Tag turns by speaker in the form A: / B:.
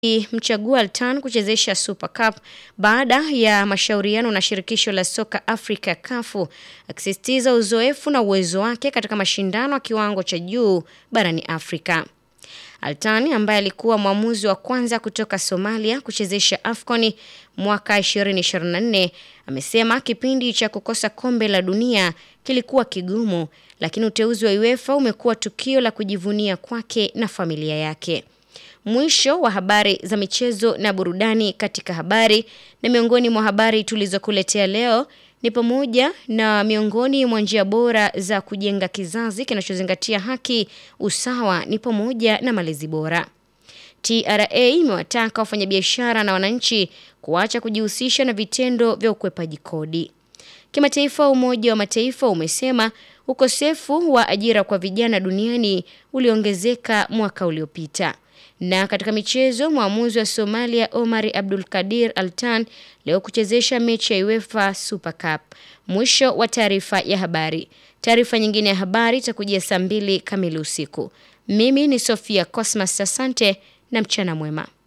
A: mchagua Altan kuchezesha Super Cup baada ya mashauriano na shirikisho la soka Afrika kafu akisisitiza uzoefu na uwezo wake katika mashindano ya kiwango cha juu barani Afrika. Altani ambaye alikuwa mwamuzi wa kwanza kutoka Somalia kuchezesha AFCON mwaka 2024 amesema kipindi cha kukosa kombe la dunia kilikuwa kigumu, lakini uteuzi wa UEFA umekuwa tukio la kujivunia kwake na familia yake. Mwisho wa habari za michezo na burudani katika habari na miongoni mwa habari tulizokuletea leo ni pamoja na miongoni mwa njia bora za kujenga kizazi kinachozingatia haki, usawa ni pamoja na malezi bora. TRA imewataka wafanyabiashara na wananchi kuacha kujihusisha na vitendo vya ukwepaji kodi. Kimataifa, Umoja wa Mataifa umesema ukosefu wa ajira kwa vijana duniani uliongezeka mwaka uliopita. Na katika michezo, mwamuzi wa Somalia Omar Abdul Kadir Altan leo kuchezesha mechi ya UEFA Super Cup. Mwisho wa taarifa ya habari. Taarifa nyingine ya habari itakujia saa mbili kamili usiku. Mimi ni Sofia Cosmas, asante na mchana mwema.